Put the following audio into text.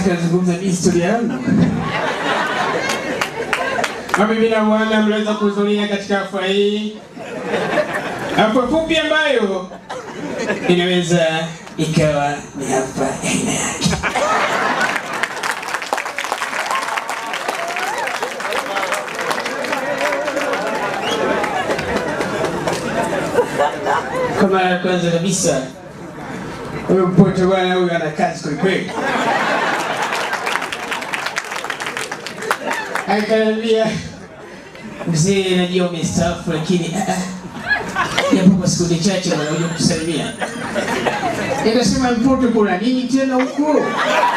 akazungumza mi historia yangu. Mabibi na bwana, mliweza kuhudhuria katika hafla hii, hafla fupi ambayo inaweza ikawa ni hafla ya aina yake. Kwa mara ya kwanza kabisa, huyu mpoto bwana, huyu ana kazi kwelikweli. Akaniambia, mzee, najua umestaafu, lakini ah, ah, japo kwa sekunde chache wanakuja kukusalimia. Nikasema mpoto, kuna nini tena huko?